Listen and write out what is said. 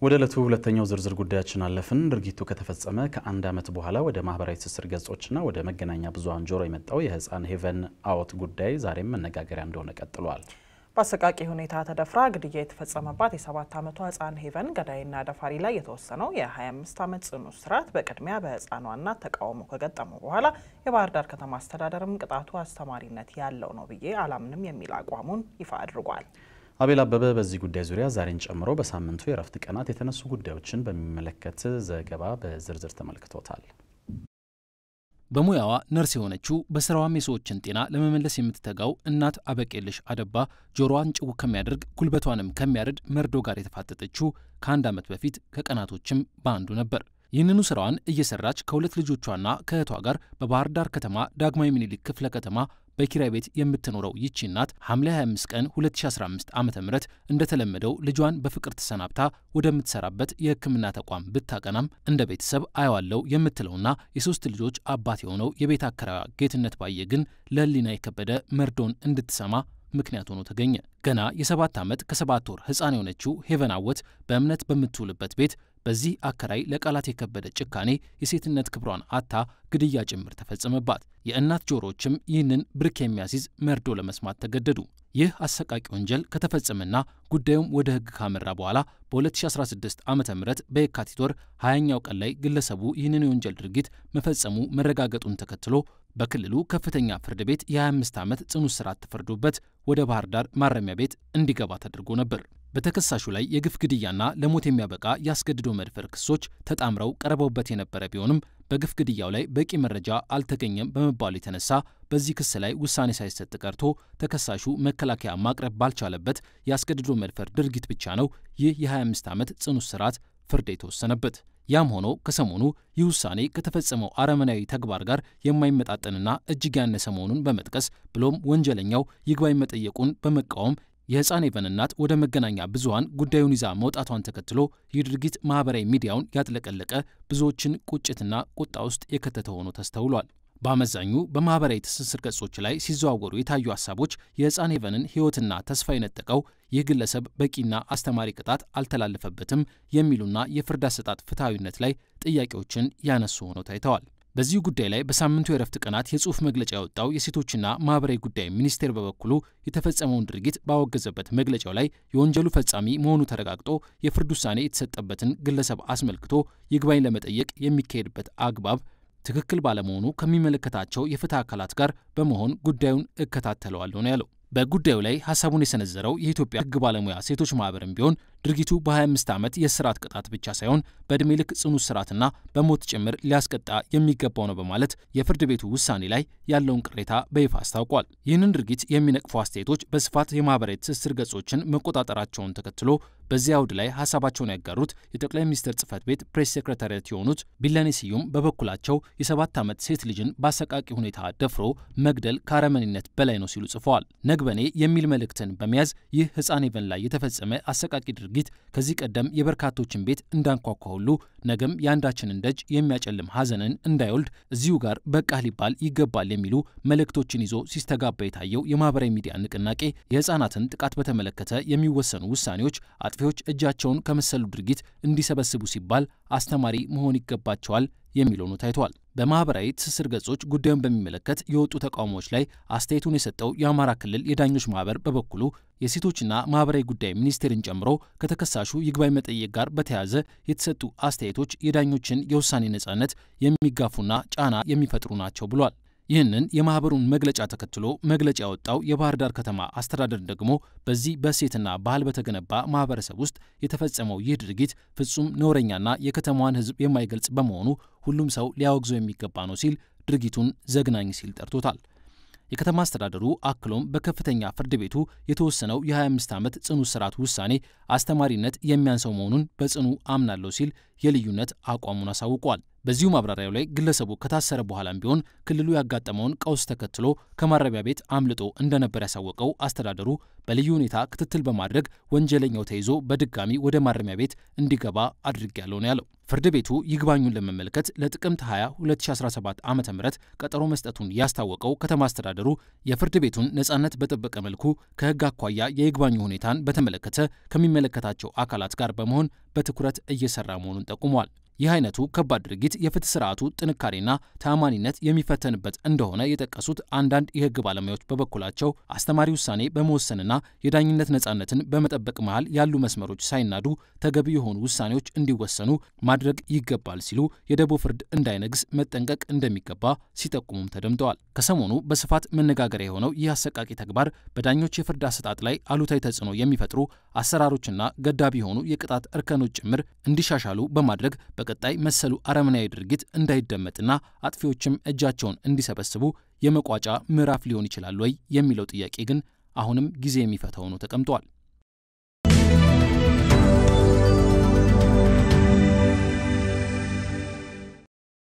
ወደ ዕለቱ ሁለተኛው ዝርዝር ጉዳያችን አለፍን። ድርጊቱ ከተፈጸመ ከአንድ ዓመት በኋላ ወደ ማህበራዊ ትስስር ገጾችና ወደ መገናኛ ብዙኃን ጆሮ የመጣው የህፃን ሄቨን አወት ጉዳይ ዛሬም መነጋገሪያ እንደሆነ ቀጥሏል። በአሰቃቂ ሁኔታ ተደፍራ ግድያ የተፈጸመባት የሰባት ዓመቷ ህፃን ሄቨን ገዳይና ደፋሪ ላይ የተወሰነው የ25 ዓመት ጽኑ እስራት በቅድሚያ በህፃኗ እናት ተቃውሞ ከገጠመው በኋላ የባህር ዳር ከተማ አስተዳደርም ቅጣቱ አስተማሪነት ያለው ነው ብዬ አላምንም የሚል አቋሙን ይፋ አድርጓል። አቤል አበበ በዚህ ጉዳይ ዙሪያ ዛሬን ጨምሮ በሳምንቱ የእረፍት ቀናት የተነሱ ጉዳዮችን በሚመለከት ዘገባ በዝርዝር ተመልክቶታል። በሙያዋ ነርስ የሆነችው በስራዋም የሰዎችን ጤና ለመመለስ የምትተጋው እናት አበቄልሽ አደባ ጆሮዋን ጭው ከሚያደርግ ጉልበቷንም ከሚያርድ መርዶ ጋር የተፋጠጠችው ከአንድ ዓመት በፊት ከቀናቶችም በአንዱ ነበር። ይህንኑ ስራዋን እየሰራች ከሁለት ልጆቿና ከእህቷ ጋር በባህር ዳር ከተማ ዳግማዊ ምኒልክ ክፍለ ከተማ በኪራይ ቤት የምትኖረው ይቺ እናት ሐምሌ 25 ቀን 2015 ዓ ም እንደተለመደው ልጇን በፍቅር ተሰናብታ ወደምትሰራበት የሕክምና ተቋም ብታቀናም እንደ ቤተሰብ አየዋለው የምትለውና የሶስት ልጆች አባት የሆነው የቤት አከራዋ ጌትነት ባየ ግን ለሕሊና የከበደ መርዶን እንድትሰማ ምክንያት ሆኖ ተገኘ። ገና የሰባት ዓመት ከሰባት ወር ሕፃን የሆነችው ሄቨን አወት በእምነት በምትውልበት ቤት በዚህ አከራይ ለቃላት የከበደ ጭካኔ የሴትነት ክብሯን አታ ግድያ ጭምር ተፈጸመባት። የእናት ጆሮዎችም ይህንን ብርክ የሚያስይዝ መርዶ ለመስማት ተገደዱ። ይህ አሰቃቂ ወንጀል ከተፈጸመና ጉዳዩም ወደ ሕግ ካመራ በኋላ በ2016 ዓ ም በየካቲት ወር 20ኛው ቀን ላይ ግለሰቡ ይህንን የወንጀል ድርጊት መፈጸሙ መረጋገጡን ተከትሎ በክልሉ ከፍተኛ ፍርድ ቤት የ25 ዓመት ጽኑ እስራት ተፈርዶበት ወደ ባህር ዳር ማረሚያ ቤት እንዲገባ ተደርጎ ነበር። በተከሳሹ ላይ የግፍ ግድያና ለሞት የሚያበቃ ያስገድዶ መድፈር ክሶች ተጣምረው ቀርበውበት የነበረ ቢሆንም በግፍ ግድያው ላይ በቂ መረጃ አልተገኘም በመባሉ የተነሳ በዚህ ክስ ላይ ውሳኔ ሳይሰጥ ቀርቶ ተከሳሹ መከላከያ ማቅረብ ባልቻለበት ያስገድዶ መድፈር ድርጊት ብቻ ነው ይህ የ25 ዓመት ጽኑ እስራት ፍርድ የተወሰነበት። ያም ሆኖ ከሰሞኑ ይህ ውሳኔ ከተፈጸመው አረመናዊ ተግባር ጋር የማይመጣጠንና እጅግ ያነሰ መሆኑን በመጥቀስ ብሎም ወንጀለኛው ይግባኝ መጠየቁን በመቃወም የሕፃን ሄቨን እናት ወደ መገናኛ ብዙኃን ጉዳዩን ይዛ መውጣቷን ተከትሎ ይህ ድርጊት ማኅበራዊ ሚዲያውን ያጥለቀለቀ ብዙዎችን ቁጭትና ቁጣ ውስጥ የከተተ ሆኖ ተስተውሏል። በአመዛኙ በማኅበራዊ ትስስር ገጾች ላይ ሲዘዋወሩ የታዩ ሀሳቦች የሕፃን ሄቨንን ሕይወትና ተስፋ የነጠቀው ይህ ግለሰብ በቂና አስተማሪ ቅጣት አልተላለፈበትም የሚሉና የፍርድ አሰጣጥ ፍትሐዊነት ላይ ጥያቄዎችን ያነሱ ሆነው ታይተዋል። በዚሁ ጉዳይ ላይ በሳምንቱ የእረፍት ቀናት የጽሑፍ መግለጫ ያወጣው የሴቶችና ማኅበራዊ ጉዳይ ሚኒስቴር በበኩሉ የተፈጸመውን ድርጊት ባወገዘበት መግለጫው ላይ የወንጀሉ ፈጻሚ መሆኑ ተረጋግጦ የፍርድ ውሳኔ የተሰጠበትን ግለሰብ አስመልክቶ ይግባኝ ለመጠየቅ የሚካሄድበት አግባብ ትክክል ባለመሆኑ ከሚመለከታቸው የፍትህ አካላት ጋር በመሆን ጉዳዩን እከታተለዋለሁ ነው ያለው። በጉዳዩ ላይ ሀሳቡን የሰነዘረው የኢትዮጵያ ሕግ ባለሙያ ሴቶች ማህበርም ቢሆን ድርጊቱ በ25 ዓመት የእስራት ቅጣት ብቻ ሳይሆን በዕድሜ ልክ ጽኑ እስራትና በሞት ጭምር ሊያስቀጣ የሚገባው ነው በማለት የፍርድ ቤቱ ውሳኔ ላይ ያለውን ቅሬታ በይፋ አስታውቋል። ይህንን ድርጊት የሚነቅፉ አስተያየቶች በስፋት የማህበራዊ ትስስር ገጾችን መቆጣጠራቸውን ተከትሎ በዚህ አውድ ላይ ሀሳባቸውን ያጋሩት የጠቅላይ ሚኒስትር ጽህፈት ቤት ፕሬስ ሴክሬታሪያት የሆኑት ቢለኔ ስዩም በበኩላቸው የሰባት ዓመት ሴት ልጅን በአሰቃቂ ሁኔታ ደፍሮ መግደል ከአረመኔነት በላይ ነው ሲሉ ጽፈዋል። ነግበኔ የሚል መልእክትን በመያዝ ይህ ሕፃን ሄቨን ላይ የተፈጸመ አሰቃቂ ድርጊት ከዚህ ቀደም የበርካቶችን ቤት እንዳንኳኳ ሁሉ ነገም የአንዳችንን ደጅ የሚያጨልም ሐዘንን እንዳይወልድ እዚሁ ጋር በቃ ሊባል ይገባል የሚሉ መልእክቶችን ይዞ ሲስተጋባ የታየው የማህበራዊ ሚዲያ ንቅናቄ የሕፃናትን ጥቃት በተመለከተ የሚወሰኑ ውሳኔዎች አጥፊዎች እጃቸውን ከመሰሉ ድርጊት እንዲሰበስቡ ሲባል አስተማሪ መሆን ይገባቸዋል የሚል ሆኖ ታይቷል። በማህበራዊ ትስስር ገጾች ጉዳዩን በሚመለከት የወጡ ተቃውሞዎች ላይ አስተያየቱን የሰጠው የአማራ ክልል የዳኞች ማህበር በበኩሉ የሴቶችና ማህበራዊ ጉዳይ ሚኒስቴርን ጨምሮ ከተከሳሹ ይግባኝ መጠየቅ ጋር በተያያዘ የተሰጡ አስተያየቶች የዳኞችን የውሳኔ ነጻነት የሚጋፉና ጫና የሚፈጥሩ ናቸው ብሏል። ይህንን የማህበሩን መግለጫ ተከትሎ መግለጫ ያወጣው የባህር ዳር ከተማ አስተዳደር ደግሞ በዚህ በእሴትና ባህል በተገነባ ማህበረሰብ ውስጥ የተፈጸመው ይህ ድርጊት ፍጹም ነውረኛና የከተማዋን ሕዝብ የማይገልጽ በመሆኑ ሁሉም ሰው ሊያወግዘው የሚገባ ነው ሲል ድርጊቱን ዘግናኝ ሲል ጠርቶታል። የከተማ አስተዳደሩ አክሎም በከፍተኛ ፍርድ ቤቱ የተወሰነው የ25 ዓመት ጽኑ እስራት ውሳኔ አስተማሪነት የሚያንሰው መሆኑን በጽኑ አምናለሁ ሲል የልዩነት አቋሙን አሳውቋል። በዚሁ ማብራሪያው ላይ ግለሰቡ ከታሰረ በኋላም ቢሆን ክልሉ ያጋጠመውን ቀውስ ተከትሎ ከማረሚያ ቤት አምልጦ እንደነበር ያሳወቀው አስተዳደሩ በልዩ ሁኔታ ክትትል በማድረግ ወንጀለኛው ተይዞ በድጋሚ ወደ ማረሚያ ቤት እንዲገባ አድርጌያለሁ ነው ያለው። ፍርድ ቤቱ ይግባኙን ለመመልከት ለጥቅምት 20 2017 ዓ ም ቀጠሮ መስጠቱን ያስታወቀው ከተማ አስተዳደሩ የፍርድ ቤቱን ነጻነት በጠበቀ መልኩ ከሕግ አኳያ የይግባኙ ሁኔታን በተመለከተ ከሚመለከታቸው አካላት ጋር በመሆን በትኩረት እየሰራ መሆኑን ጠቁሟል። ይህ አይነቱ ከባድ ድርጊት የፍትህ ስርዓቱ ጥንካሬና ተአማኒነት የሚፈተንበት እንደሆነ የጠቀሱት አንዳንድ የህግ ባለሙያዎች በበኩላቸው አስተማሪ ውሳኔ በመወሰንና የዳኝነት ነጻነትን በመጠበቅ መሃል ያሉ መስመሮች ሳይናዱ ተገቢ የሆኑ ውሳኔዎች እንዲወሰኑ ማድረግ ይገባል ሲሉ የደቦ ፍርድ እንዳይነግስ መጠንቀቅ እንደሚገባ ሲጠቁሙም ተደምጠዋል። ከሰሞኑ በስፋት መነጋገሪያ የሆነው ይህ አሰቃቂ ተግባር በዳኞች የፍርድ አሰጣጥ ላይ አሉታዊ ተጽዕኖ የሚፈጥሩ አሰራሮችና ገዳቢ የሆኑ የቅጣት እርከኖች ጭምር እንዲሻሻሉ በማድረግ በቀጣይ መሰሉ አረመናዊ ድርጊት እንዳይደመጥና አጥፊዎችም እጃቸውን እንዲሰበስቡ የመቋጫ ምዕራፍ ሊሆን ይችላል ወይ የሚለው ጥያቄ ግን አሁንም ጊዜ የሚፈታው ነው ተቀምጧል።